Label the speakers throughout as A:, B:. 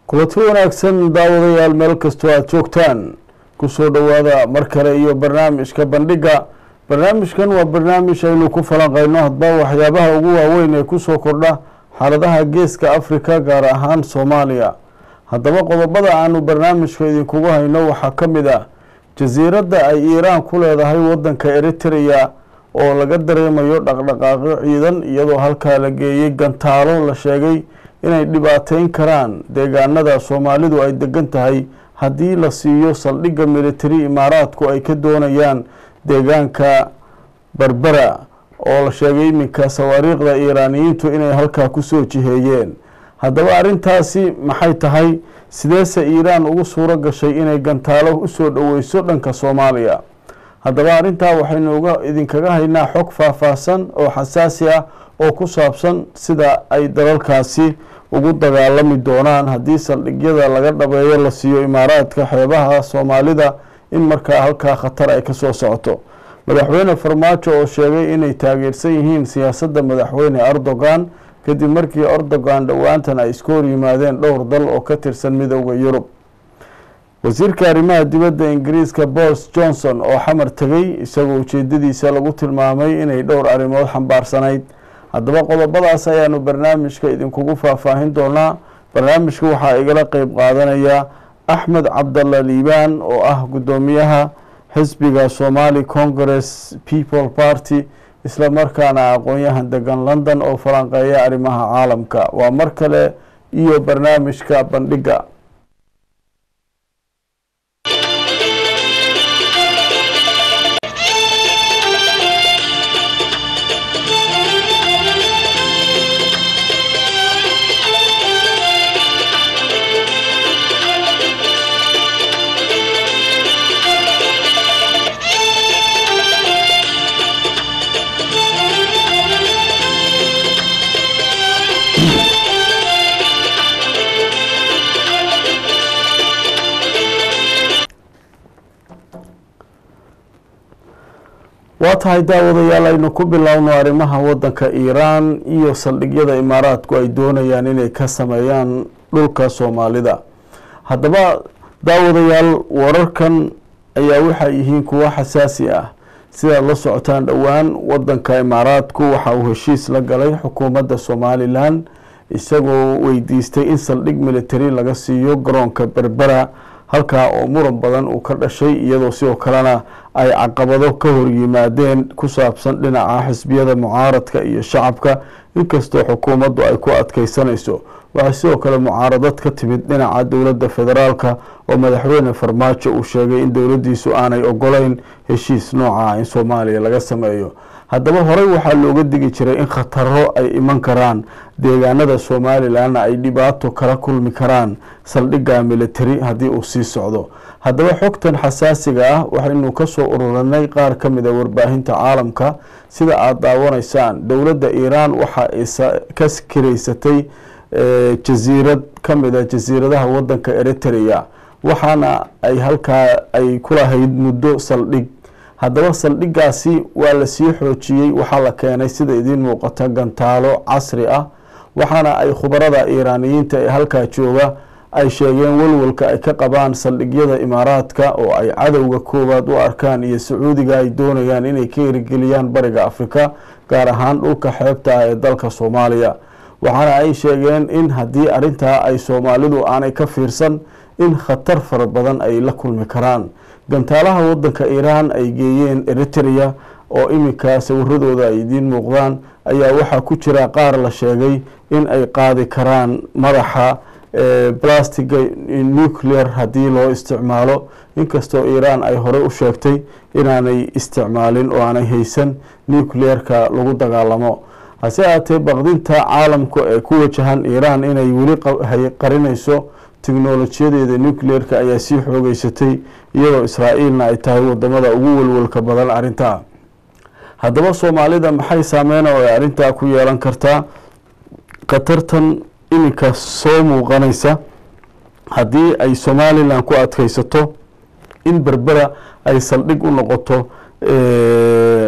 A: kulanti wanaagsan daawadayaal meel kastoo aada joogtaan kusoo dhowaada mar kale iyo barnaamijka bandhiga barnaamijkan waa barnaamij aynu ku falanqeyno hadba waxyaabaha ugu waaweyn ee kusoo kordha xaaladaha geeska africa gaar ahaan soomaaliya haddaba qodobada aanu barnaamijka idinkugu hayno waxaa ka mid ah jasiiradda ay iiraan ku leedahay wadanka eritrea oo laga dareemayo dhaqdhaqaaqyo ciidan iyadoo halkaa la geeyey gantaalo la sheegay inay dhibaateyn karaan deegaanada soomaalidu ay degan tahay haddii la siiyo saldhigga military imaaraadku ay ka doonayaan deegaanka berbera oo la sheegay iminka sawaariikhda iiraaniyiintu inay halkaa kusoo jiheeyeen haddaba arrintaasi maxay tahay sideese iiraan ugu suuro gashay inay gantaalo usoo dhoweyso dhanka soomaaliya haddaba arrintaa waxaynu uga idinkaga haynaa xog faahfaahsan oo xasaasi ah oo ku saabsan sida ay dalalkaasi ugu dagaalami doonaan haddii saldhigyada laga dhabeeyo la siiyo imaaraadka xeebaha soomaalida in markaa halkaa khatar ay kasoo socoto madaxweyne farmaajo oo sheegay inay taageersan yihiin siyaasadda madaxweyne erdogan kadib markii erdogan dhowaantan ay iska hor yimaadeen dhowr dal oo ka tirsan midooda yurub wasiirka arrimaha dibadda ingiriiska boris johnson oo xamar tegay isagoo ujeedadiisa lagu tilmaamay inay dhowr arrimood xambaarsanayd haddaba qodobadaas ayaanu barnaamijka idinkugu faahfaahin doonaa barnaamijka waxaa igala qeyb qaadanaya axmed cabdalla liibaan oo ah guddoomiyaha xisbiga somali congress people party isla markaana aqoon-yahan degan london oo falanqeeya arrimaha caalamka waa mar kale iyo barnaamijka bandhiga waa tahay daawadayaal aynu ku bilowno arrimaha wadanka iiraan iyo saldhigyada imaaraadku ay doonayaan inay ka sameeyaan dhulka soomaalida haddaba daawadayaal wararkan ayaa waxay yihiin kuwo xasaasi ah sidaad la socotaan dhowaan wadanka imaaraadku waxa uu heshiis la galay xukuumadda somalilan isagoo weydiistay in saldhig military laga siiyo garoonka berbera halkaa oo muran badan uu ka dhashay iyadoo sidoo kalena ay caqabado ka hor yimaadeen ku saabsan dhinaca xisbiyada mucaaradka iyo shacabka inkastoo xukuumaddu ay ku adkeysanayso waxaa sidoo kale mucaaradad ka timid dhinaca dowladda federaalka oo madaxweyne farmaajo uu sheegay in dowladdiisu aanay ogoleyn heshiis nooca in soomaaliya laga sameeyo haddaba horey waxaa looga digi jiray in khataro ay iman karaan deegaanada somalilanna ay dhibaato kala kulmi karaan saldhigga military haddii uu sii socdo haddaba xogtan xasaasiga ah waxaynu kasoo ururinay qaar ka mida warbaahinta caalamka sida aada daawanaysaan dowladda iiraan waxa ay ka kiraysatay jasiirad ka mida jasiiradaha wadanka eritrea waxaana ay halkaa ay kulahayd muddo saldhig haddaba saldhiggaasi waa lasii xoojiyey waxaa la keenay sida idiin muuqata gantaalo casri ah waxaana ay khubarada iiraaniyiinta ee halkaa jooga ay sheegeen walwalka ay ka qabaan saldhigyada imaaraadka oo ay cadowga koowaad u arkaan iyo sacuudiga ay doonayaan inay ka herigeliyaan bariga afrika gaar ahaan dhulka xeebta ah ee dalka soomaaliya waxaana ay sheegeen in haddii arrintaa ay soomaalidu aanay ka fiirsan in khatar fara badan ay la kulmi karaan gantaalaha wadanka iiraan ay geeyeen eritrea oo iminka sawiradooda ay idiin muuqdaan ayaa waxaa ku jira qaar la sheegay in ay qaadi karaan madaxa blastiga nuclear haddii loo isticmaalo inkastoo iiraan ay horey u sheegtay inaanay isticmaalin oo aanay haysan nuclearka lagu dagaalamo hase ahaatee baqdinta caalamka ee ku wajahan iiraan inay weli qarinayso teknolojiyadeeda nuclearka ayaa sii xoogeysatay iyadoo israa'iilna ay tahay wadamada ugu walwalka badan arrintaa haddaba soomaalida maxay saameyna oo ay arrintaa ku yeelan kartaa khatartan iminka soo muuqanaysa haddii ay somalilan ku adkeysato in berbera ay saldhig u noqoto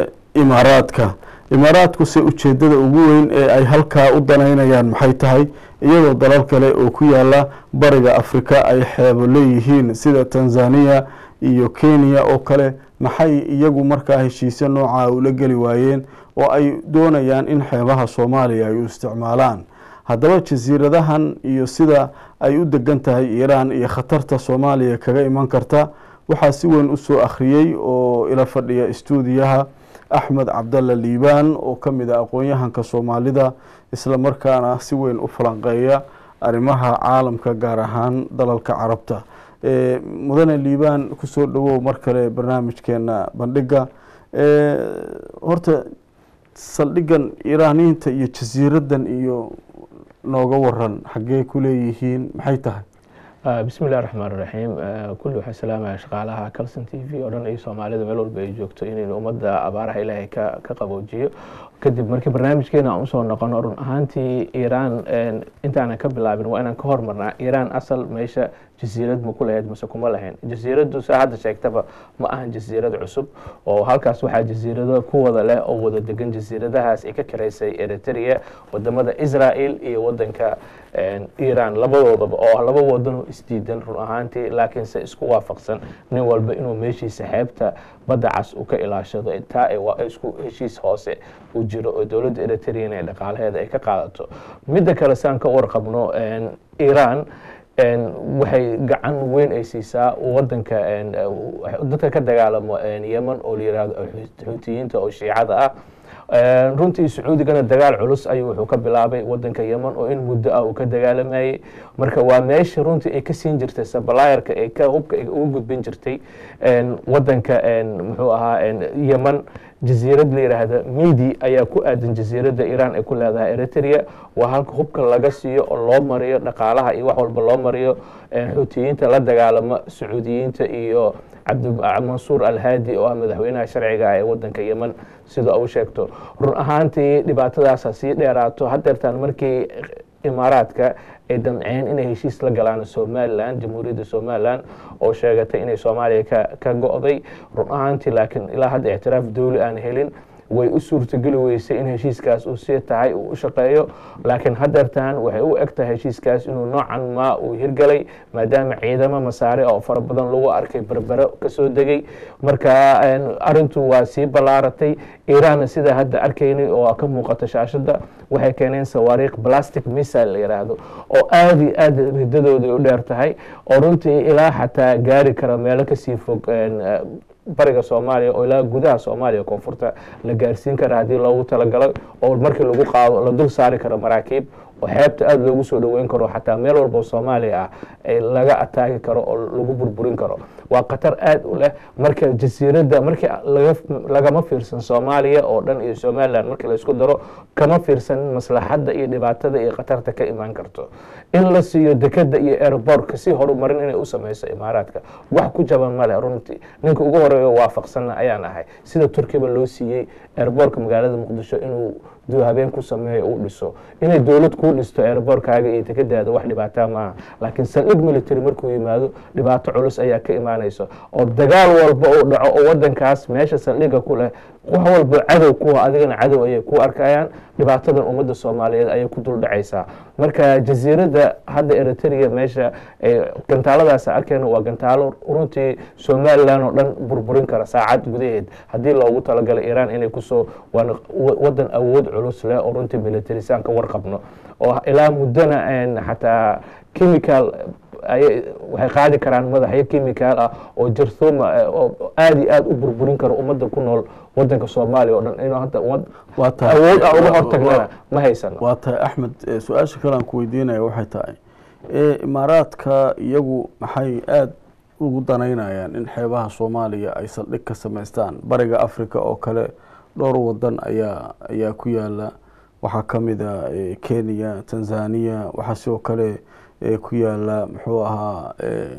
A: imaaraadka imaaraadku se ujeedada ugu weyn ee ay halkaa u danaynayaan maxay tahay iyadoo dalal kale oo ku yaala bariga afrika ay xeebo leeyihiin sida tanzania iyo kenya oo kale maxay iyagu markaa heshiisyo noocaa ula geli waayeen oo ay doonayaan in xeebaha soomaaliya ay u isticmaalaan haddaba jasiiradahan iyo sida ay u degan tahay iiraan iyo khatarta soomaaliya kaga iman karta waxaa si weyn usoo akhriyey oo ila fadhiya stuudiyaha axmed cabdalla liibaan oo ka mid a aqoon-yahanka soomaalida isla markaana si weyn u falanqeeya arrimaha caalamka gaar ahaan dalalka carabta mudane liibaan kusoo dhawow mar kale barnaamijkeena bandhiga horta saldhigan iiraaniyiinta iyo jasiiradan iyo nooga waran xaggee ku leeyihiin maxay tahay
B: bismi illahi raxmaan raxiim kulli waxaa salaamaya shaqaalaha calson t v oo dhan iyo soomaalida meel walba ay joogto inaynu ummadda abaaraha ilaahay ka ka qaboojiyo kadib markii barnaamijkeena aan usoo noqono run ahaantii iiraan intaanan ka bilaabin waa inaan ka hormarnaa iiraan asal meesha jasiirad ma ku lahayd mase kuma lahayn jasiiraddu saa hadda sheegtaba ma ahan jasiirad cusub oo halkaas waxaa jasiirado ku wada leh oo wada degan jasiiradahaas ay ka karaysay eritrea wadamada israel iyo wadanka iiraan labadoodaba oo laba wadanoo isdiidan run ahaantii laakiinse isku waafaqsan nin walba inuu meeshiisa xeebta badda cas uu ka ilaashado taa isku heshiis hoose uu jiro oo dowladda eritrean ee dhaqaalaheeda ay ka qaadato midda kale saan ka warqabno iiraan waxay gacan weyn ay siisaa wadanka dadka ka dagaalamo yemen oo la yihahdo xuutiyiinta oo shiicada ah runtii sacuudigana dagaal culus ayuu wuxuu ka bilaabay wadanka yemen oo in muddo ah uu ka dagaalamayey marka waa meesha runtii ay ka siin jirtay sablayerka ee ka hubka ay ugu gudbin jirtay wadanka muxuu ahaa yemen jasiirad la yidhaahda midi ayaa ku aadan jasiiradda iiraan ay ku leedahay eritrea waa halka hubka laga siiyo oo loo mariyo dhaqaalaha iyo wax walba loo mariyo xuutiyiinta la dagaalama sacuudiyiinta iyo cabdimansuur alhaadi oo ah madaxweynaha sharciga ee wadanka yemen sida uu sheegto run ahaantii dhibaatadaasa sii dheeraato hadeertaan markii imaaraadka ay damceen inay heshiis la galaan somalilan jamhuuriyadda somalilan oo sheegatay inay soomaaliya ka ka go-day run ahaantii laakiin ilaa hadda ictiraaf dowli aan helin way u suurtageli weysay in heshiiskaas uu sii tahay uu u shaqeeyo laakiin hadeertan waxay u eg tahay heshiiskaas inuu noocan maa uu hirgalay maadaama ciidamo masaare oo fara badan lagu arkay berbero kasoo degay marka arintu waa sii ballaaratay iiraanna sida hadda arkaynay oo ka muuqata shaashada waxay keeneen sawaariikh plastic missile la yidhaahdo oo aada iyo aad ridadooda u dheer tahay oo runtii ilaa xataa gaari kara meelo kasii fog bariga soomaaliya oo ilaa gudaha soomaaliya koonfurta la gaarsiin kara haddii loogu talagalo oo markii lagu qaado la dul saari karo maraakiib oo xeebta aada loogu soo dhoweyn karo xataa meel walba oo soomaaliya ah laga ataagi karo oo lagu burburin karo waa khatar aada u leh marka jasiiradda markii lagama fiirsan soomaaliya oo dhan iyo somalilan markii laysku daro kama fiirsan maslaxadda iyo dhibaatada iyo khatarta ka imaan karto in la siiyo dekeda iyo airbortka si horumarin inay u sameyso imaaraadka wax ku jaban male runtii ninka ugu horeeyo waafaqsanna ayaan ahay sida turkiba loo siiyey airbortka magaalada muqdisho inuu duu habeen ku sameeyo uu dhiso inay dowlad kuu dhisto airbortkaaga iyo dekadaada wax dhibaataa maaha laakiin saldhig military markuu yimaado dhibaato culus ayaa ka imaanaysa oo dagaal walba uu dhaco oo wadankaas meesha saldhiga ku leh wax walba cadow kuwa adigana cadow ayay ku arkayaan dhibaatadan ummadda soomaaliyeed ayay ku dul dhacaysaa marka jasiiradda hadda eritrea meesha gantaaladaas arkeyna waa gantaalo runtii somalilan oo dhan burburin kara saacad gudaheed haddii loogu talagalay iiraan inay kusoo waana wadan awood culus leh oo runtii militarisaan ka warqabno oo ilaa muddona xataa chemical waxay qaadi karaan madaxyo chemical ah oo jarthuma oo aada iyo aada u burburin karo ummadda ku nool wadanka soomaaliya oo dhan inuu hadda awood ah uga hortagnana ma haysano
A: waa tahay axmed su-aasha kale aan ku weydiinaya waxay tahay imaaraadka iyagu maxay aada ugu danaynayaan in xeebaha soomaaliya ay saldhig ka samaystaan bariga africa oo kale dhowr wadan ayaa ayaa ku yaala waxaa ka mid a kenya tanzania waxaa sidoo kale ku yaala muxuu ahaa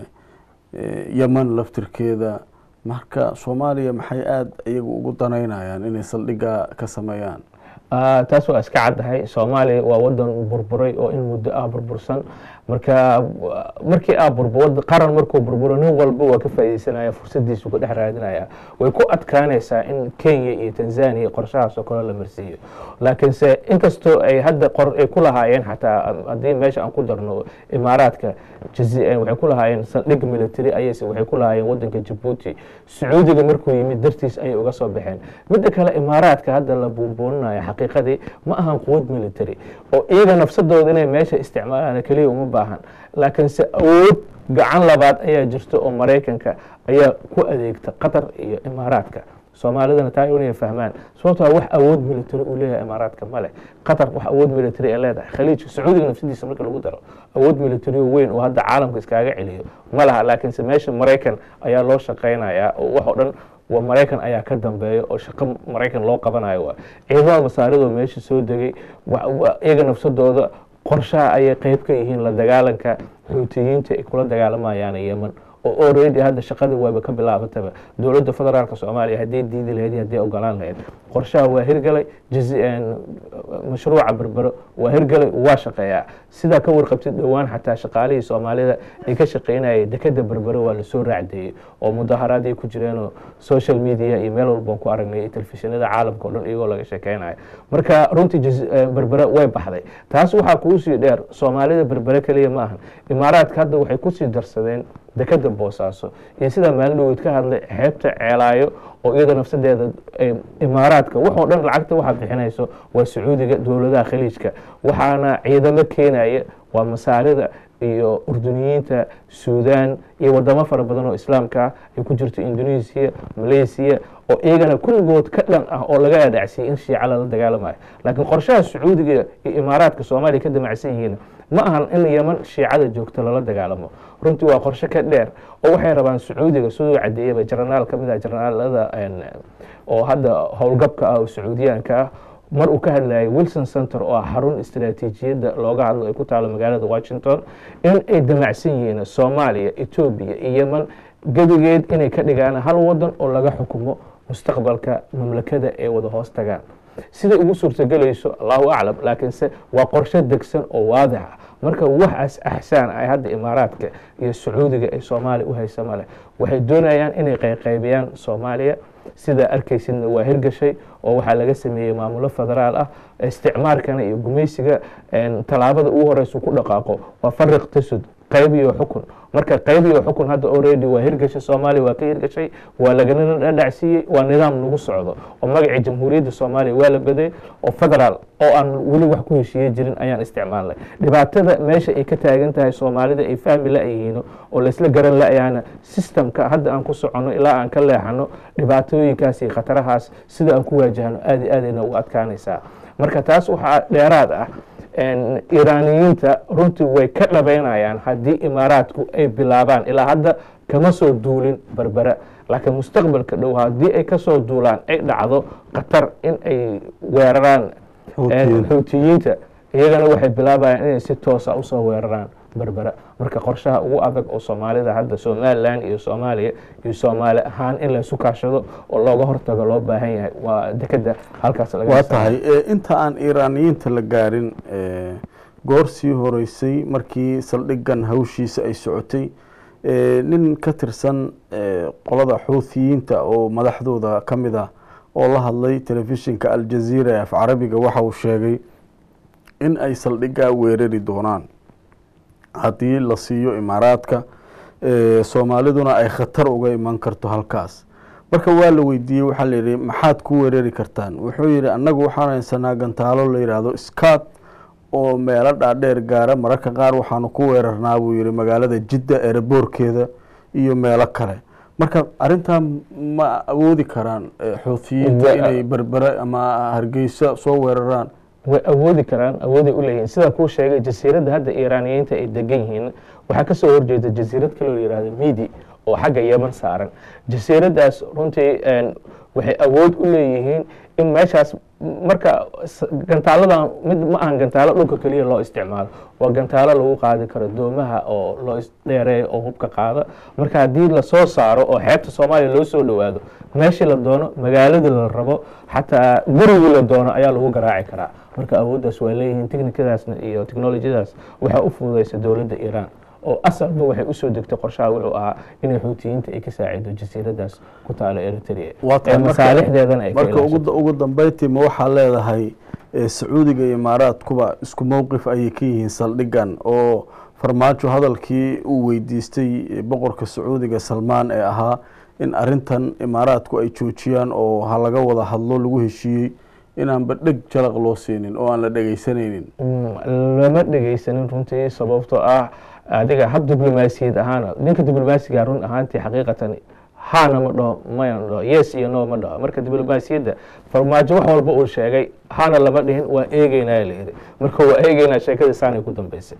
A: yemen laftirkeeda marka soomaaliya maxay aada iyagu ugu danaynayaan inay saldhiga ka sameeyaan
B: taas waa iska caddahay soomaaliya waa wadan burburay oo in muddo ah burbursan marka markii aa burbur qaran markuu burburo nin walba waa ka faaideysanaya fursadiisu ka dhex raadinaya way ku adkaanaysaa in kenya iyo tanzania qorshahaas oo kale la marsiiyo laakiinse inkastoo ay hadda qor ay ku lahaayeen xataa haddii meesha aan ku darno imaaraadka waxay ku lahaayeen saldhig military ayayse waxay ku lahaayeen wadanka jabuuti sacuudiga markuu yimid dartiis ayay uga soo baxeen midda kale imaaraadka hadda la buunbuuninayo xaqiiqadii ma ahan quwad military oo iyaga nafsadooda inay meesha isticmaalaan keliya uma baahan laakiinse awood gacan labaad ayaa jirta oo maraykanka ayaa ku adeegta qatar iyo imaaraadka soomaalidana taa inay fahmaan sababtoo wax awood military uu leeyahay imaaraadka male qatar wax awood military ay leedahay khaliijka sacuudiga nafsadiisa marka lagu daro awood military weyn oo hadda caalamka iskaaga celiyo ma laha laakiinse meesha maraykan ayaa loo shaqaynayaa oo wax oo dhan waa maraykan ayaa ka dambeeya oo shaqo maraykan loo qabanayo waa ciidamada masaaridoo meesha soo degay iyaga nafsadooda qorshaha ayay qeyb ka yihiin la dagaalanka xuutiyiinta ay kula dagaalamayaan yeman oo already hadda shaqadii waaba ka bilaabataba dowladda federaalka soomaaliya haddii diidi lahayd haddii ogolaan lahayd qorshaha waa hirgalay mashruuca berbero waa hirgalay waa shaqeeyaa sidaa ka warqabtid dhowaan xataa shaqaalihii soomaalida ay ka shaqeynayay dekeda berbero waa lasoo raacdeeyey oo mudaharaad ay ku jireenoo social media iyo meel walbaan ku aragnay telefishinada caalamka o dhan iyagoo laga sheekeynayo marka runtii berbere way baxday taas waxaa kuusii dheer soomaalida berbere keliya ma ahan imaaraadka hadda waxay kusii darsadeen dekeda boosaaso iyo sidaa maalin dhaweyd ka hadlay xeebta ceelaayo oo iyada nafsadeeda imaaraadka waxoo dhan lacagta waxaa bixinayso waa sacuudiga dowladaha khaliijka waxaana ciidamo keenaya waa masaarida iyo urduniyiinta suudan iyo wadamo fara badan oo islaamka ah ay ku jirto indonesia malaysia oo iyagana kulligood ka dhan ah oo laga adhacsiyay in shiica lala dagaalamayo laakiin qorshaha sacuudiga iyo imaaraadka soomaaliya ka damacsan yihiin ma ahan in yeman shiicada joogto lala dagaalamo runtii waa qorshe ka dheer oo waxay rabaan sacuudiga siduu cadeeyaba jaranaal ka mid ah jaranaalada oo hadda howlgabka ah oo sacuudiyaanka ah mar uu ka hadlayay wilson center oo ah xarun istaraatiijiyadda looga hadlo ay ku taalo magaalada washington in ay damacsan yihiin soomaaliya etoobiya iyo yeman gebigeed inay ka dhigaan hal wadan oo laga xukumo mustaqbalka mamlakada ee wada hoos tagaan siday ugu suurtagelayso allahu aclam laakiinse waa qorshe degsan oo waadix ah marka waxaas axsaan ay hadda imaaraadka iyo sacuudiga ay soomaaliya u haysa maleh waxay doonayaan inay qayqaybiyaan soomaaliya sidaa arkaysidna waa hirgashay oo waxaa laga sameeyey maamulo federaal ah isticmaarkana iyo gumaysiga tallaabada ugu horeysa ku dhaqaaqo waa fariq tasud qayb iyo xukun marka qayb iyo xukun hadda already waa hirgashay soomaaliya waa ka hirgashay waa lagana dhadhacsiiyey waa nidaam nagu socdo oo magacii jamhuuriyadda soomaaliya waa la baday oo federaal oo aan weli wax ku heshiiye jirin ayaan isticmaalnay dhibaatada meesha ay ka taagan tahay soomaalida ay fahmi la-yihiino oo laysla garan la-yaana systemka hadda aan ku soconno ilaa aan ka leexano dhibaatooyinkaas iyo khatarahaas sida aan ku waajahno aad iyo aadayna ugu adkaanaysaa marka taas waxaa dheeraad ah iiraaniyiinta runtii way ka dhabeynayaan haddii imaaraadku ay bilaabaan ilaa hadda kama soo duulin berbera laakiin mustaqbalka dhow haddii ay kasoo duulaan ay dhacdo qatar in ay weeraraan xuutiyiinta iyagana waxay bilaabayaan inay si toosa usoo weeraraan berbera marka qorshaha ugu adag oo soomaalida hadda somalilan iyo soomaaliya iyo soomaali ahaan in laysu kaashado oo looga hortago loo baahan yahay waa dekeda halkaas
A: waa tahay inta aan iiraaniyiinta la gaarin goor sii horeysay markii saldhigan hawshiisa ay socotay nin ka tirsan qolada xuuthiyiinta oo madaxdooda ka mid ah oo la hadlay telefishinka aljaziira ee af carabiga waxa uu sheegay in ay saldhigaa weerari doonaan haddii la siiyo imaaraadka soomaaliduna ay khatar uga iman karto halkaas marka waa la weydiiyey waxaa layihi maxaad ku weerari kartaan wuxuu yihi annagu waxaan haysanaa gantaalo la yidhaahdo scad oo meelo dhaadheer gaara mararka qaar waxaanu ku weerarnaa buu yihi magaalada jidda ereboorkeeda iyo meelo kale marka arintaa ma awoodi karaan xuuthiyiinta inay berbere ama hargeysa soo weeraraan
B: way awoodi karaan awooday u leeyihiin sidaa kuu sheegay jasiiradda hadda iiraaniyiinta ay degan yihiin waxaa kasoo horjeeda jasiirad kaloo la yihahdo midi oo xagga yeman saaran jasiiraddaas runtii waxay awood u leeyihiin in meeshaas marka gantaaladan mid ma ahan gantaalo dhulka keliya loo isticmaalo waa gantaalo lagu qaadi karo doomaha oo loo dheereeyo oo hubka qaada marka haddii lasoo saaro oo xeebta soomaaliya loo soo dhowaado meeshii la doono magaaladii la rabo xataa gurigii la doono ayaa lagu garaaci karaa marka awooddaas waa leeyihiin technikadaasna iyo technolojyadaas waxaa u fududeysa dowladda iiraan oo asalba waxay usoo degtay qorshaha wuxuu ahaa inay xuutiyiinta ay ka saacido jasiiradaas ku taala eritrea ee masaalixdeedana ay ka
A: marka
B: ilaashato.
A: ugu ugu dambeyntii ma waxaa leedahay eh, sacuudiga iyo imaaraadkuba isku mowqif ayay ka yihiin saldhigan oo farmaajo hadalkii uu weydiistay eh, boqorka sacuudiga salmaan ee ahaa in arintan imaaraadku ay joojiyaan oo ha laga wada hadlo lagu heshiiyey inaanba dheg jalaq loo siinin oo aan la dhegeysanaynin
B: Mm, lama dhegeysanin runtii sababtoo ah adiga hab diblomaasiyad ahaana ninka diblomaasiga run ahaantii xaqiiqatan haana ma dhaho maya ma dhaho yes iyo no ma dhaho marka diblomaasiyadda farmaajo wax walba uu sheegay hana lama dhihin waa eegeynaa la yidhi marka waa eegeynaa sheekadii saanay ku dambeysay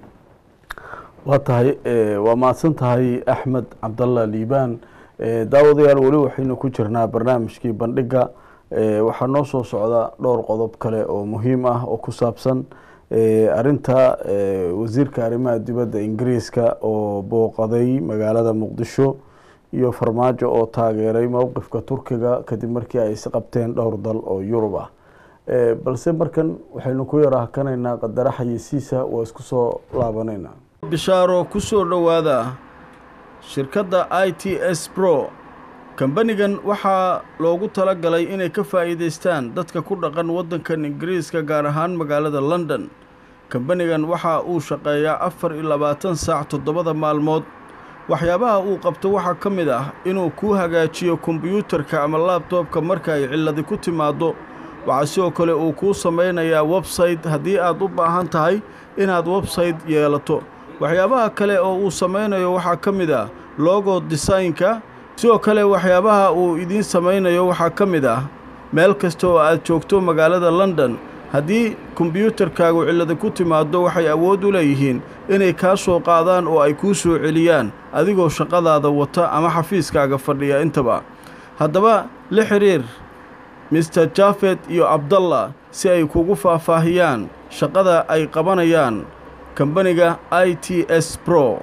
A: waa tahay eh, waa mahadsan tahay axmed cabdalla liibaan Eh, daawadayaal weli waxaynu ku jirnaa barnaamijkii bandhiga Eh, waxaa noo soo socda dhowr qodob kale oo muhiim ah oo ku saabsan eh, arinta eh, wasiirka arrimaha dibadda ingiriiska oo booqaday magaalada muqdisho iyo farmaajo oo taageeray mowqifka turkiga kadib markii ay isqabteen dhowr dal oo yurub ah Eh, balse markan waxaynu ku yara hakanaynaa qadara xayisiisa waa isku soo laabanaynaa bishaaro ku soo dhowaada shirkadda i t s bro kambanigan waxaa loogu tala galay inay ka faa'iidaystaan dadka ku dhaqan waddankan ingiriiska gaar ahaan magaalada london kambanigan waxa uu shaqeeyaa afar iyo labaatan saac toddobada maalmood waxyaabaha uu qabto waxaa ka mid ah inuu kuu hagaajiyo kombiyuutarka ama laabtoobka marka ay cilladi ku timaaddo waxaa sidoo kale uu kuu samaynayaa websayte haddii aad u baahan tahay inaad websayte yeelato waxyaabaha kale oo uu samaynayo waxaa ka mid ah logo desaynka sidoo kale waxyaabaha uu idiin samaynayo waxaa ka mid ah meel kasta oo aad joogto magaalada london haddii kombiyuutarkaagu cillada ku timaaddo waxay awood u leeyihiin inay kaa soo qaadaan oo ay kuu soo celiyaan adigoo shaqadaada wata ama xafiiskaaga fadhiya intaba haddaba la xidhiir mister jafet iyo abdallah si ay kugu faahfaahiyaan shaqada ay qabanayaan kambaniga i t s bro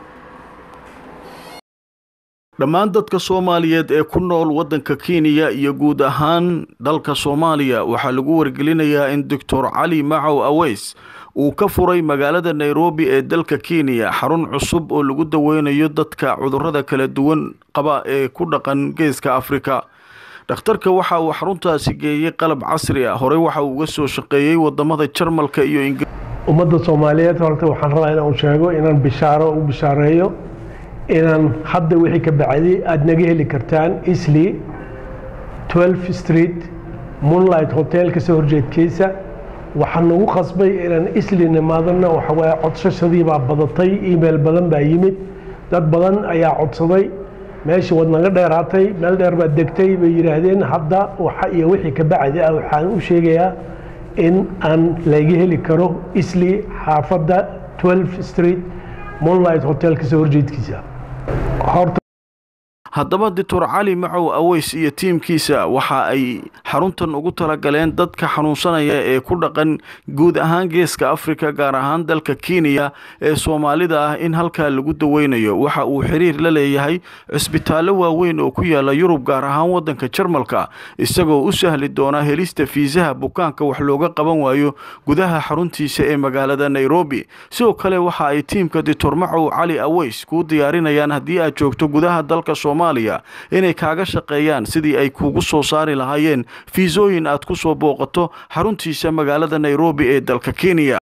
A: dhammaan dadka soomaaliyeed ee ku nool waddanka kenya iyo guud ahaan dalka soomaaliya waxaa lagu wargelinayaa in doctor cali macow aweys uu ka furay magaalada nairobi ee dalka kenya xarun cusub oo lagu daweynayo dadka cudurrada kala duwan qaba ee ku dhaqan geeska afrika dhakhtarka waxa uu xaruntaasi geeyey qalab casri ah horey waxa uu uga soo shaqeeyey wadamada jarmalka iyo ingiriiska
C: ummadda soomaaliyeed horta waxaan rabaa inaan sheego inaan bishaaro u bishaareeyo inaan hadda wixii ka bacday aada naga heli kartaan isli 12 street moonlight hotel kasoo horjeedkiisa waxaan nagu qasbay inaan isli nimaadana waxawaaye codsashadii baa badatay email badan baa yimid dad badan ayaa codsaday meeshii waad naga dheeraatay meel dheer baad degtay bay yidhaahdeen hadda waxa iyo wixii ka bacdi ah waxaan u sheegayaa in aan laga heli karo isli xaafadda 12 street moonlight hotel kasoo horjeedkiisa horta
A: haddaba doctor cali macow aweys iyo tiimkiisa waxa ay xaruntan ugu talagaleen dadka xanuunsanaya ee ku dhaqan guud ahaan geeska afrika gaar ahaan dalka kenya ee soomaalida ah in halkaa lagu daweynayo waxa uu xiriir la leeyahay cisbitaallo waaweyn oo ku yaala yurub gaar ahaan waddanka jarmalka isagoo u sahli doona helista fiisaha bukaanka wax looga qaban waayo gudaha xaruntiisa ee magaalada nairobi sidoo kale waxa ay tiimka doctor macow cali aweys kuu diyaarinayaan haddii aad joogto gudaha dalka soomaaliya inay kaaga shaqeeyaan sidii ay kuugu soo saari lahaayeen fiisooyin aad ku soo booqato xaruntiisa magaalada nairobi ee dalka kenya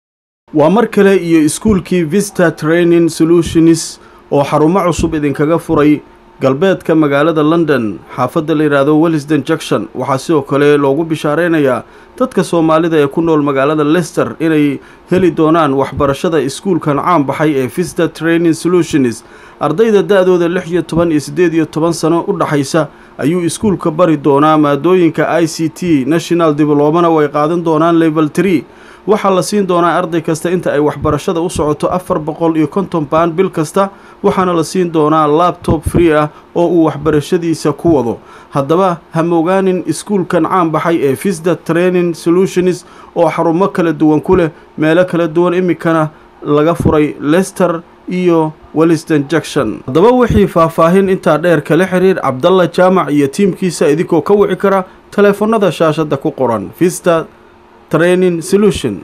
A: waa mar kale iyo iskuulkii vista training solutions oo xarumo cusub idinkaga furay galbeedka magaalada london xaafadda la yidhaahdo wellisden junction waxaa sidoo kale loogu bishaareynayaa dadka soomaalida ee ku nool magaalada lester inay heli doonaan waxbarashada iskuulkan caan baxay ee vista training solutions ardayda da-dooda lix iyo toban iyo siddeed iyo toban sano u dhaxaysa ayuu iskuulka bari doonaa maadooyinka i c t national diblomana way qaadan doonaan level tree waxaa la siin doonaa arday kasta inta ay waxbarashada u socoto afar boqol iyo konton baan bil kasta waxaana la siin doonaa labtob free ah oo uu waxbarashadiisa ku wado haddaba hamogaanin iskuulkan caan baxay ee visda training solutions oo xarumo kala duwan ku leh meelo kala duwan iminkana laga furay lester iyo welliston junction haddaba wixii faahfaahin intaa dheer kala xiriir cabdalla jaamac iyo tiimkiisa idinkoo ka wici kara taleefanada shaashadda ku qoran vista training solution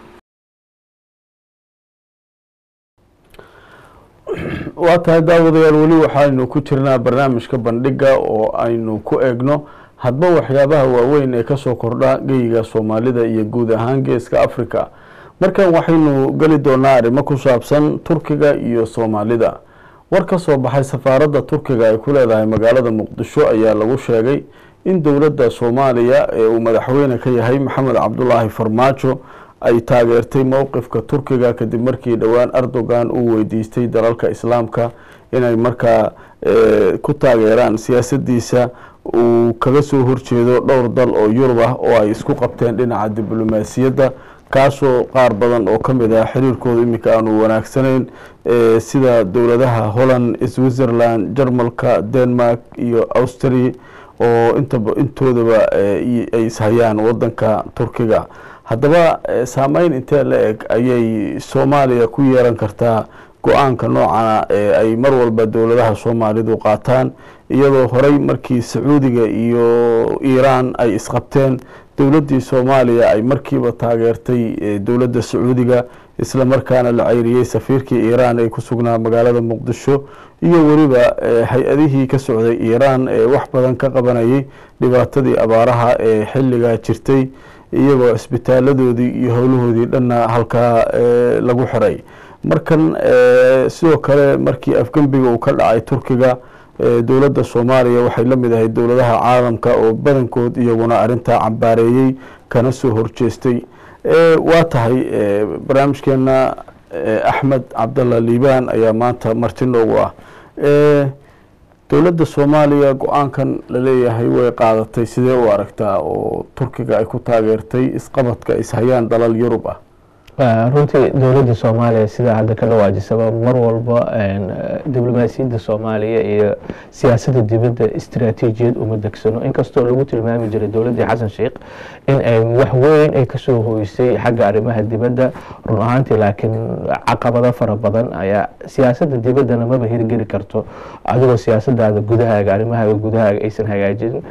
A: waa tahay daawadayaal weli waxaynu ku jirnaa barnaamijka bandhiga oo aynu ku eegno hadba waxyaabaha waaweyn ee kasoo kordha geyiga soomaalida iyo guud ahaan geeska africa markan waxaynu geli doonaa arrimo ku saabsan turkiga iyo soomaalida war ka soo baxay safaaradda turkiga ay ku leedahay magaalada muqdisho ayaa lagu sheegay in dowladda soomaaliya ee uu madaxweyne ka yahay maxamed cabdulaahi farmaajo ay taageertay mowqifka turkiga kadib markii dhowaan erdogan uu weydiistay dalalka islaamka inay markaa ku taageeraan siyaasadiisa uu kaga soo horjeedo dhowr dal oo yurub ah oo ay isku qabteen dhinaca diblomaasiyadda kaasoo qaar badan oo ka mid ah xiriirkooda iminka aanu wanaagsanayn sida dowladaha holland switzerland jarmalka denmark iyo austria oo intaba intoodaba ay ishayaan wadanka turkiga haddaba saameyn intee la eg ayay soomaaliya ku yeelan kartaa go-aanka noocana ee ay mar walba dowladaha soomaalidu qaataan iyadoo horey markii sacuudiga iyo iiraan ay isqabteen dowladdii soomaaliya ay markiiba taageertay dowladda sacuudiga isla markaana la ceyriyey safiirkii iiraan ee ku sugnaa magaalada muqdisho iyo weliba hay-adihii ka socday iiraan ee wax badan ka qabanayay dhibaatadii abaaraha ee xilligaa jirtay iyagoo cisbitaaladoodii iyo howlahoodii dhanna halkaa lagu xiray markan sidoo kale markii afgembiga uu ka dhacay turkiga dowladda soomaaliya waxay la mid ahayd dowladaha caalamka oo badankood iyaguna arrintaa cambaareeyey kana soo horjeestay waa tahay barnaamijkeena axmed cabdalla liibaan ayaa maanta marti noogu ah dowladda soomaaliya go-aankan laleeyahay way qaadatay sidee u aragtaa oo turkiga ay ku taageertay isqabadka ishayaan dalal yurub ah
B: runtii dowladda soomaaliya sidaa hadda ka dhawaajisaba mar walba diblomaasiyadda soomaaliya iyo siyaasadda dibadda istaraatiijiyad uma degsano inkastoo lagu tilmaami jiray dowladdii xasan sheikh in ay wax weyn ay kasoo hoysay xagga arrimaha dibadda run ahaantii laakiin caqabado fara badan ayaa siyaasadda dibaddana maba hirgeli karto adigoo siyaasadaada gudahaaga arrimahaaga gudahaaga aysan hagaajin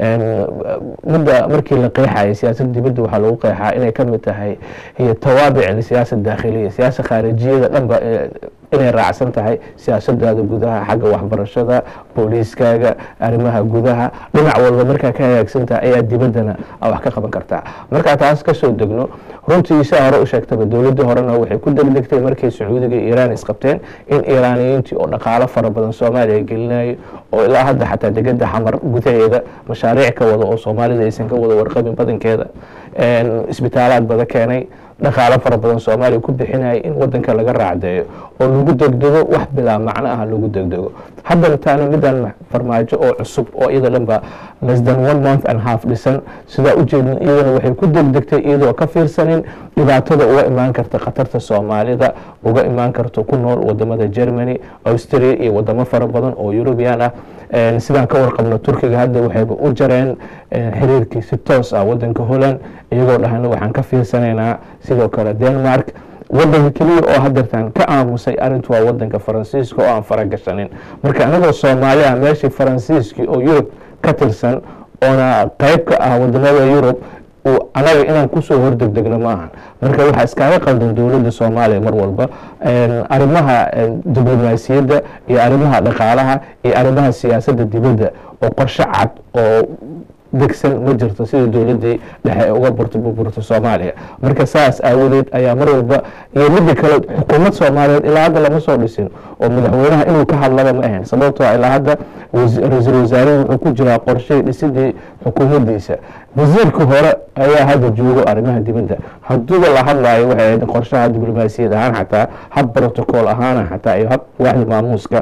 B: midda markii la qeexaya siyaasadda dibadda waxaa lagu qeexaa inay ka mid tahay iyo tawaabic lisiyaasa daakhiliya siyaasa khaarijiyada dhanba inay raacsan tahay siyaasadaada gudaha xagga waxbarashada booliiskaaga arrimaha gudaha dhinac walba markaa ka hagaagsantaha ayaa dibaddana wax ka qaban kartaa markaa taas kasoo degno runtii saa hore u sheegtaba dowladdii horena waxay ku degdegtay markay sacuudiga iyo iiraan isqabteen in iiraaniyiintii oo dhaqaalo fara badan soomaaliya gelinayo oo ilaa hadda xataa degada xamar gudaheeda mashaariic ka wada oo soomaalida aysan ka wada warqabin badankeeda isbitaalaad bada keenay dhaqaalo fara badan soomaaliya ku bixinaya in wadanka laga raacdeeyo oo lagu degdego wax bilaa macno ah lagu degdego haddana taana midaan farmaajo oo cusub oo iyada dhan ba less than one month and half dhisan sidaa ujeedin iyadana waxay ku degdegtay iyadoo ka fiirsanin dhibaatada uga imaan karta khatarta soomaalida uga imaan karto ku nool wadamada germany austria iyo wadamo fara badan oo eurubian ah sidaan ka warqabno turkiga hadda waxayba u jareen xiriirkii si toos ah wadanka holland iyagoo dhahna waxaan ka fiirsanaynaa sidoo kale denmark wadanka keliya oo hadeertaan ka aamusay arintu waa wadanka faransiiska oo aan faragashanin marka anagoo soomaali ah meeshii faransiiskii oo yurub ka tirsan oona qeyb ka ah wadamada yurub anaga inaan kusoo hordegdegno ma ahan marka waxaa iskaaga qaldan dowladda soomaaliya mar walba arrimaha diblomaasiyadda iyo arrimaha dhaqaalaha iyo arrimaha siyaasadda dibadda oo qorshe cad oo degsan ma jirto sida dowladdii dhexe uga burto burburto soomaaliya marka saas aawadeed ayaa mar walba iyo midda kale xukuumad soomaaliyeed ilaa hadda lama soo dhisin oo madaxweynaha inuu ka hadlaba ma ahayn sababtoo ilaa hadda ra-iisul wasaarehu wuxuu ku jiraa qorshey dhisidii xukuumaddiisa wasiirka hore ayaa hadda joogo arrimaha dibadda hadduuba la hadlaayo waxay ahayd qorshaha diblomaasiyad ahaan xataa hab protocol ahaana xataa iyo hab waaxda maamuuska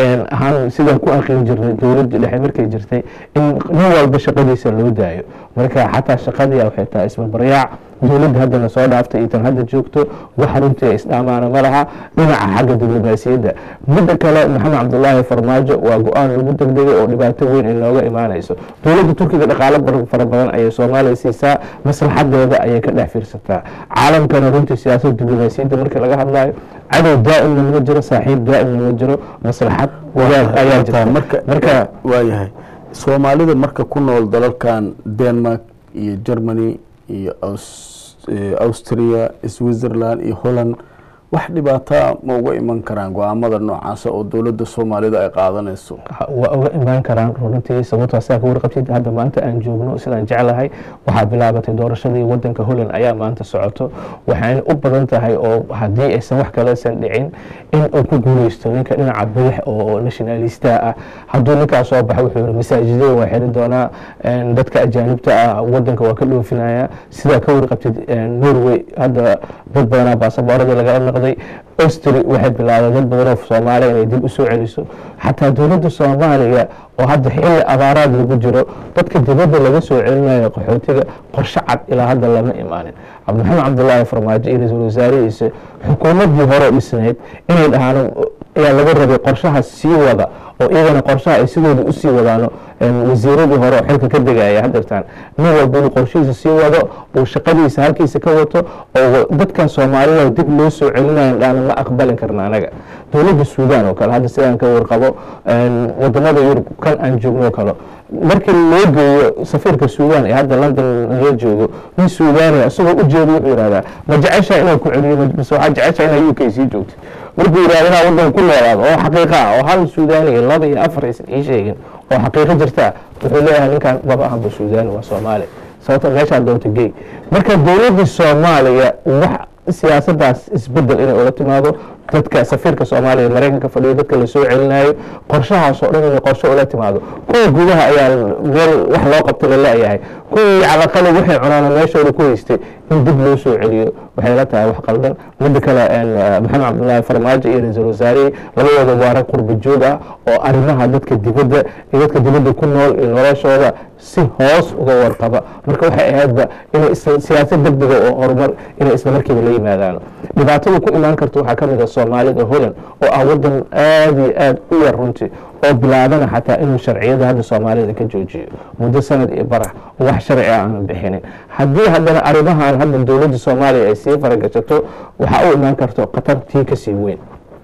B: ahaan sidaan ku aqrin jirnay dowladdii dhexe markay jirtay in nin walba shaqadiisa loo daayo marka xataa shaqadii waxay tahay isbarbaryaac dowladda haddana soo dhaaftay iyo tan hadda joogto wax runtii isdhaamaana ma laha dhinaca xagga diblomaasiyadda midda kale maxamed cabdulaahi farmaajo waa go-aan lagu degdegay oo dhibaato weyn ay nooga imaanayso dowladda turkiga dhaqaalo fara badan ayay soomaaliya siisaa maslaxadeeda ayay ka dhex fiirsataa caalamkana runtii siyaasada diblomaasiyadda markii laga hadlayo cadow daa'imna ma jiro saaxiib daa'imna ma jiro maslaxad wadaag ayaa jirta marka
A: waayahay soomaalida marka ku nool dalalkan denmark iyo germany iyo austria switzerland iyo holland wax dhibaataa ma uga iman karaan go-aamada noocaasa oo dowladda soomaalida ay qaadanayso
B: waa uga imaan karaan runtii sababtoo sidaa ka warqabtid hadda maanta aan joogno sidaan jeclahay waxaa bilaabatay doorashadii wadanka holland ayaa maanta socoto waxayna u badan tahay oo haddii aysan wax kaleysan dhicin in uu ku guuleysto ninka dhinaca bidix oo nationalista ah hadduu ninkaas soo baxo wuxuu yihi masaajidada waa xiri doonaa dadka ajaanibta ah wadanka waa ka dhoofinaya sidaa ka warqabtid norway hadda dad badanaa baasaboorada lagala noqday austri waxay bilaabeen dad badan oo soomaaliya inay dib u soo celiso xataa dowladda soomaaliya oo hadda xilli abaaraad lagu jiro dadka dibadda laga soo celinayo qaxootiga qorshe cad ilaa hadda lama imaanin cabdiraxmaan cabdulaahi farmaajo iyo ra-iisul wasaarihiisa xukuumaddii hore dhisnayd inay dhahaan ayaa laga rabay qorshaha sii wada oo iyagana qorshaha ay sidooda usii wadaano wasiiradii hore oo xilka ka degaya hadeertaan nin walba inuu qorshihiisa sii wado uu shaqadiisa halkiisa ka wato oo dadkan soomaalida dib loo soo celinayo dhaana ma aqbalin karna anaga dowladda suudaan oo kale hadda sidaan ka warqabo wadamada yurub kan aan joogno kale markii loo geeyo safiirka suudaan ee hadda london laga joogo nin suudaaniya isagoo ujeeda wuxuu yihahdaa ma jeceshaa inaan ku celiyo mise waxaa jeceshaa inaa u k sii joogto markuu yihahda inaa wadanka ku noolaado oo xaqiiqa ah oo hal suudaaniya laba iyo afar aysan ii sheegin oo xaqiiqo jirta wuxuu leeyahay ninkan maba ahanba suudaani waa soomaali sababto meeshaa doonta gey marka dowladdii soomaaliya wax siyaasadaas isbedel inay ula timaado dadka safiirka soomaaliya maraykanka fadhiyo dadka lasoo celinayo qorshahaas oo dhan inay qorshe ula timaado kuwa gudaha ayaa meel wax loo qabta laleeyahay kuwii calaqali waxay cunaana meeshooda ku haystay in dib loo soo celiyo waxay la tahay wax qaldan midda kale maxamed cabdulaahi farmaajo iyo ra-iisul wasaarihii labadooda waa rag qurba joog ah oo arrimaha dadka dibadda iyo dadka dibadda ku nool iyo noloshooda si hoos uga warqaba marka waxay ahaydba inay siyaasad degdega oo horumar inay isla markiiba la yimaadaan dhibaatada ku imaan karta waxaa ka mid a soomaalida holland oo ah wadan aada iyo aada u yar runtii oo bilaabana xataa inuu sharciyada hadda soomaalida ka joojiyo muddo sanad iyo barax oo wax sharci ah aanan bixinin haddii haddana arrimahan hadda dowladda soomaaliya ay sii faragashato waxaa u imaan karto khatartii kasii weyn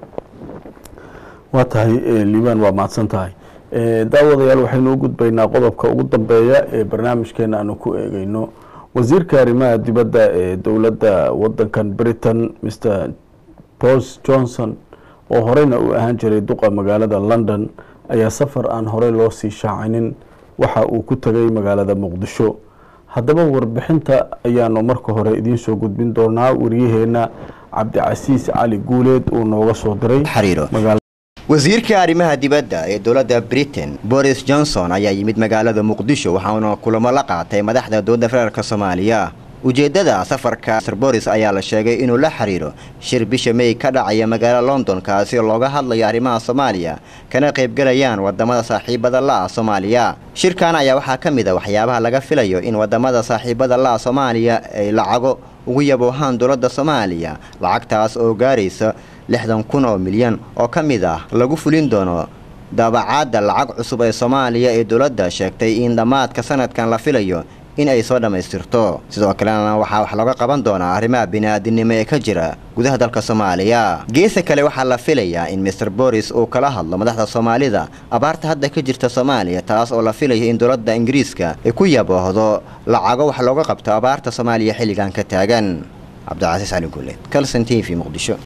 A: waa tahay liibaan waa mahadsan tahay daawadayaal waxaynu u gudbaynaa qodobka ugu dambeeya ee barnaamijkeena aanu ku eegeyno wasiirka arrimaha dibadda ee dowladda wadankan britain mr bols johnson oo horeyna u ahaan jiray duqa magaalada london ayaa safar aan horey loo sii shaacinin waxa uu ku tegay magaalada muqdisho haddaba warbixinta ayaanu marka hore idiin soo gudbin doonaa wariyaheena cabdicasiis cali guuleed uu nooga soo diray
D: wasiirka arrimaha dibadda ee dowladda britain boris johnson ayaa yimid magaalada muqdisho waxauna kulamo la qaatay madaxda dowladda federaalk soomaaliya ujeeddada safarka sir boris ayaa la sheegay inuu la xiriiro shir bisha may ka dhacaya magaalada london kaasi oo looga hadlayo arrimaha soomaaliya kana qaybgalayaan wadamada saaxiibada la-a soomaaliya shirkan ayaa waxaa ka mid a waxyaabaha laga filayo in wadamada saaxiibada la-a soomaaliya ay lacago ugu yaboohaan dowladda soomaaliya lacagtaas oo gaaraysa lixdan kun oo milyan oo ka mid ah lagu fulin doono daabacaadda lacag cusub ee soomaaliya ee dowladda sheegtay in dhammaadka sanadkan la filayo in ay soo dhammaystirto sidoo kalena waxaa wax looga qaban doonaa arrimaha bini-aadinimo ee ka jira gudaha dalka soomaaliya geesa kale waxaa la filayaa in master boris uu kala hadlo madaxda soomaalida abaarta hadda ka jirta soomaaliya taas oo la filayo in dowladda ingiriiska ay ku yaboohdo lacago wax looga qabto abaarta soomaaliya xilligan ka taagan cabdicasiis cali guuleed calson t v muqdisho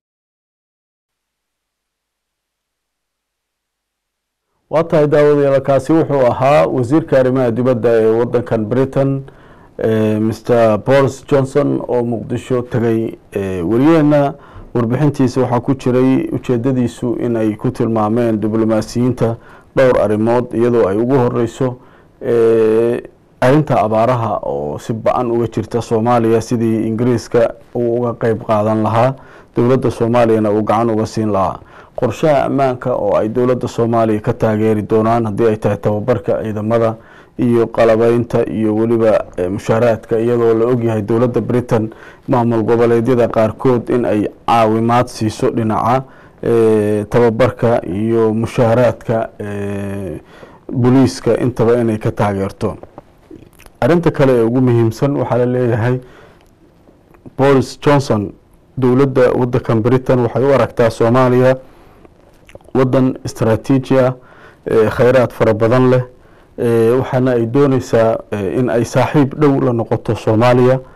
A: waa tahay daawadayaal kaasi wuxuu ahaa wasiirka arrimaha dibadda ee wadankan britain mr boris johnson oo muqdisho tegay wariyaheena warbixintiisa waxaa ku jiray ujeedadiisu in ay ku tilmaameen diblomaasiyiinta dhowr arrimood iyadoo ay ugu horeyso arrinta abaaraha oo si ba-an uga jirta soomaaliya sidii ingiriiska uu uga qeyb qaadan lahaa dowladda soomaaliyana uu gacan uga siin lahaa qorshaha ammaanka oo ay dowladda soomaaliya ka taageeri doonaan haddii ay tahay tababarka ciidamada iyo qalabeynta iyo weliba mushaaraadka iyadoo la ogyahay dowladda britain maamul goboleedyada qaarkood in ay caawimaad siiso dhinaca tababarka iyo mushaaraadka booliiska intaba inay ka taageerto arrinta kale ee ugu muhiimsan waxaa la leeyahay boris johnson dowladda wadankan britain waxay u aragtaa soomaaliya wadan istraatiiji ah kheyraad fara badan leh waxaana ay dooneysaa in ay saaxiib dhow la noqoto soomaaliya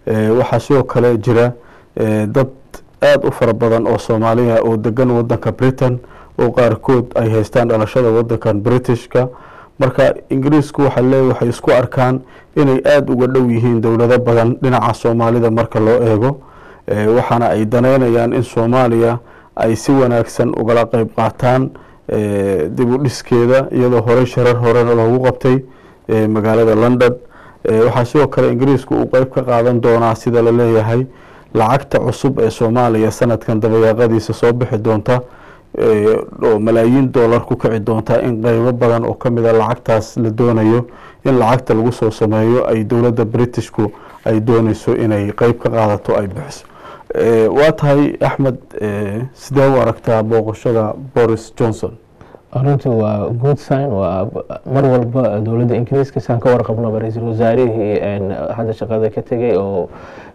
A: waxaa sidoo kale jira dad aada u fara badan oo soomaaliya oo degan wadanka britain oo qaarkood ay haystaan dhalashada wadankan britishka marka ingiriisku waxaa leey waxay isku arkaan inay aada uga dhow yihiin dowlado badan dhinaca soomaalida marka loo eego waxaana ay daneynayaan in soomaaliya ay si wanaagsan ugala qeyb qaataan dib u dhiskeeda iyadoo horey sharar horena loogu qabtay magaalada london waxaa sidoo kale ingiriisku uu qeyb ka qaadan doonaa sida la leeyahay lacagta cusub ee soomaaliya sanadkan dabayaaqadiisa soo bixi doonta oo malaayiin dollar ku kici doonta in qeybo badan oo kamid a lacagtaas la doonayo in lacagta lagu soo sameeyo ay dowladda britishku ay dooneyso inay qeyb ka qaadato ay bixiso waa tahay axmed sidee u aragtaa booqashada boris johnson
B: runtii waa good sign waa mar walba dowladda ingiriiska saan ka warqabnoba ra-iisul wasaarihii hadda shaqada ka tegay oo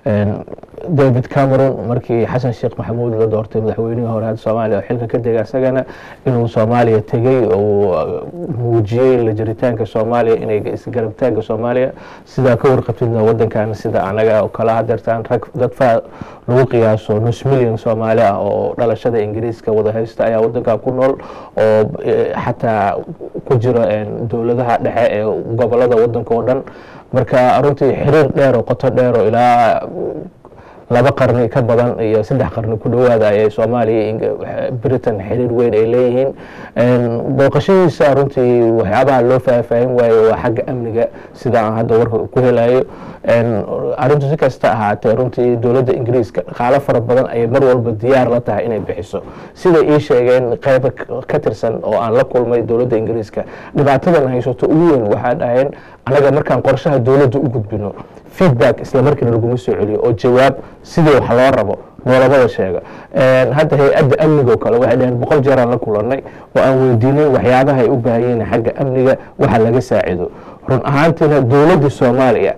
B: david cameron markii xasan sheekh maxamuud la doortay madaxweynihii hore hadda soomaaliya oo xilka ka dega isagana inuu soomaaliya tegey oo muujiyey la jiritaanka soomaaliya inay isgarabtaanka soomaaliya sidaa ka warqabtidna wadankan sida anaga oo kala hadeertaan rag dad faa lagu qiyaaso nus milyan soomaali ah oo dhalashada ingiriiska wada haysta ayaa wadankan ku nool oo xataa ku jira dowladaha dhexe ee gobolada wadanka oo dhan marka runtii xiriir dheer oo qoto dheer oo ilaa laba qarni ka badan iyo saddex qarni ku dhowaada ayay soomaaliya britain xiriir weyn ay leeyihiin booqashadiisa runtii waxyaabaha loo faahfaahin waayo waa xagga amniga sida aan hadda warka ku helayo arrintu si kasta ahaatee runtii dowladda ingiriiska dhaqaalo fara badan ayay mar walba diyaar la tahay inay bixiso siday ii sheegeen qeyba ka tirsan oo aan la kulmay dowladda ingiriiska dhibaatadan haysato ugu weyn waxaa dhaheen anaga markaan qorshaha dowladda u gudbino feedback isla markiina laguma soo celiyo oo jawaab sidii wax loo rabo noolamada sheega hadda hay-adda amniga oo kale waxay dhaheen boqol jeeraan la kulanay oo aan weydiinay waxyaabaha ay u baahan yihiin xagga amniga waxa laga saacido run ahaantiina dowladda soomaaliya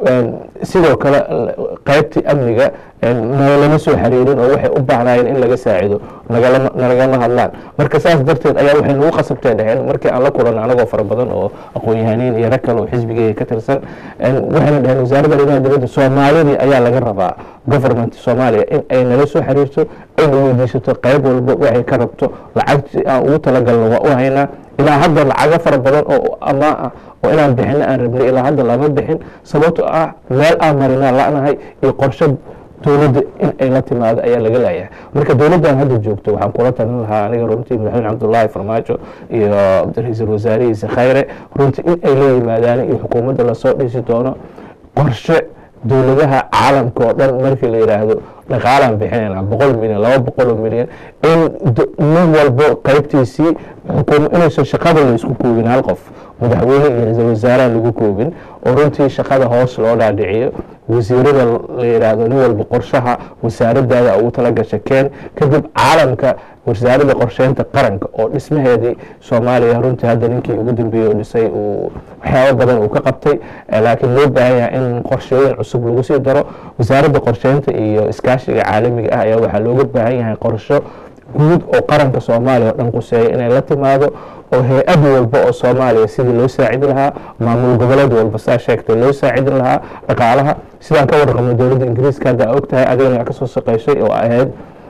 B: sidoo kale qaybtii amniga nagalama soo xiriirin oo waxay u baahnaayeen in laga saacido nalagama hadlaan marka saas darteed ayaa waxay nagu qasabtay dhaheen markii aan la kulanno anagoo fara badan oo aqoon-yahaniin iyo rag kale oo xisbigeyga ka tirsan waxayna dhaheen wasaaradda arrimaha dibadda soomaalidii ayaa laga rabaa government soomaaliya in ay nala soo xiriirto ayna weydiisato qayb walba waxay ka rabto lacagtii aan ugu talagalno waa u haynaa ilaa hadda lacago fara badan oo amaa ah oo inaan bixino aan rabnay ilaa hadda lama bixin sababto ah meel aan marinaa la'nahay iyo qorshe dowladda in ay la timaado ayaa laga leeyahay marka dowladdan hadda joogto waxaan kula talin lahaa aniga runtii madaxweyne cabdullaahi farmaajo iyo ra-iisul wasaarihiisa khayre runtii in ay la yimaadaan iyo xukuumadda lasoo dhisi doono qorshe dowladaha caalamka oo dhan markii la yidhaahdo dhaqaalaan bixinayna boqol milyan laba boqol oo milyan in nin walbo qaybtiisii xukuum inaysan shaqada la isku koobin hal qof madaxweyne iyo ra-iisul wasaaraha lagu koobin oo runtii shaqada hoos loo dhaadhiciyo wasiirada la yidhaahdo nin walba qorshaha wasaaradaada ugu talagasha keen kadib caalamka wasaaradda qorsheynta qaranka oo dhismaheedii soomaaliya runtii hadda ninkii ugu dambeeyey oo dhisay uu waxyaabo badan uu ka qabtay laakiin loo baahan yahay in qorshooyin cusub lagu sii daro wasaaradda qorsheynta iyo iskaashiga caalamiga ah ayaa waxaa looga baahan yahay qorsho guud oo qaranka soomaaliya oo dhan quseeya inay la timaado oo hay-ad walba oo soomaaliya sidii loo saacidi lahaa maamul goboleed walba saa sheegtay loo saacidin lahaa dhaqaalaha sidaan ka warqabno dowladda ingiriiska hadda og tahay adigana wax kasoo shaqeyshay oo ahayd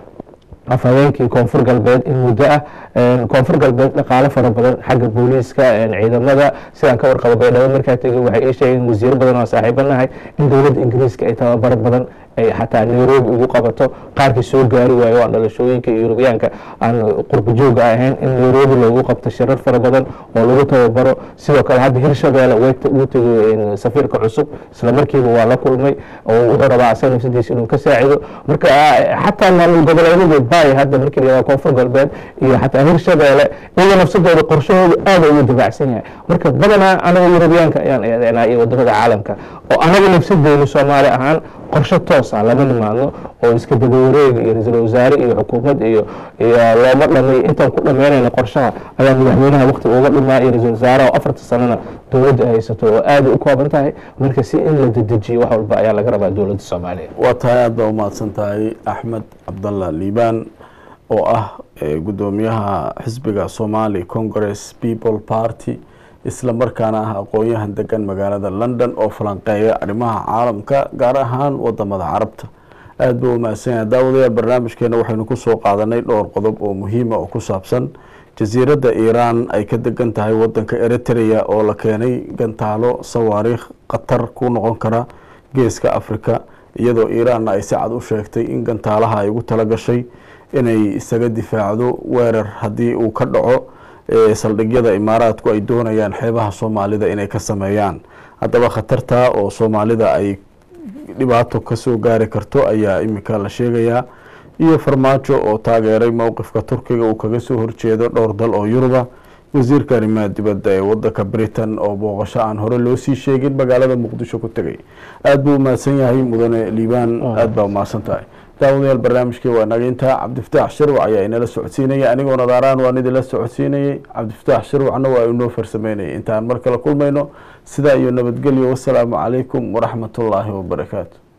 B: afhaweenkii koonfur galbeed in muddo ah koonfur galbeed dhaqaalo fara badan xagga booliiska ciidamada sidaan ka warqabo baydhabo markaa tegay waxay ii sheegeen wasiiro badan oo saaxiibo nahay in dowladda ingiriiska ay tababaro badan ay xataa nairobi ugu qabato qaarkii soo gaari waayo waa dhalashooyinka yurubiyaanka aan qurbajooga ahayn in nairobi loogu qabto shirar fara badan oo lagu tababaro sidoo kale hadda hirshabeelle wuu tegay safiirka cusub isla markiiba waa la kulmay oo wuxuu rabaa asaga nafsadiisa inuu ka saacido marka xataa maamul goboleedyada bay hadda markii la yihahdo koonfur galbeed iyo xataa hirshabeelle iyaga nafsadooda qorshahooda aada ugu dabacsan yahay marka badanaa anaga yurubiyaanka ayaan eedeynaa iyo wadamada caalamka oo anaga nafsadeynu soomaali ahaan qorshe toos ah lama nimaadno oo iska dabawareega iyo ra-iisul wasaare iyo xukuumad iyo iyo looma dhamay intaan ku dhameynayna qorshaha ayaa madaxweynaha waqti uga dhimaa iyo ra-iisul wasaaraha oo afarta sanana dowladda haysato oo aada u kooban tahay marka si in la dedejiyo wax walba ayaa laga rabaa dowladda soomaaliya
A: waa tahay aad baa umahadsan tahay axmed cabdallah liibaan oo ah gudoomiyaha xisbiga somali congress people party isla markaana ah aqoon-yahan degan magaalada london oo falanqeeya arrimaha caalamka gaar ahaan wadamada carabta aada buu umahadsan yahay daawadayaal barnaamijkeena waxaynu kusoo qaadanay dhowr qodob oo muhiima oo ku saabsan jasiiradda iiraan ay ka degan tahay wadanka eritrea oo la keenay gantaalo sawaariikh khatar ku noqon kara geeska africa iyadoo iiraanna ay si cad u sheegtay in gantaalaha ay ugu talagashay inay isaga difaacdo weerar haddii uu ka dhaco saldhigyada imaaraadku ay doonayaan xeebaha soomaalida inay ka sameeyaan haddaba khatarta oo soomaalida ay dhibaato kasoo gaari karto ayaa iminka la sheegayaa iyo farmaajo oo taageeray mowqifka turkiga uu kaga soo horjeedo dhowr dal oo yuruba wasiirka arrimaha dibadda ee wadanka britain oo booqasho aan hore loo sii sheegin magaalada muqdisho ku tegay aada buu umahadsan yahay mudane liibaan aada baa umahadsan tahay daawadayaal barnaamijkii waa naga intaa cabdifataax shirwac ayaa inala socodsiinaya anigoo nadaaraan waan idinla socodsiinayay cabdifataax shirwacna waa inoo farsameynayay intaan mar kale kulmayno sidaa iyo nabadgelyo wasalaamu calaykum waraxmat ullaahi wabarakaatu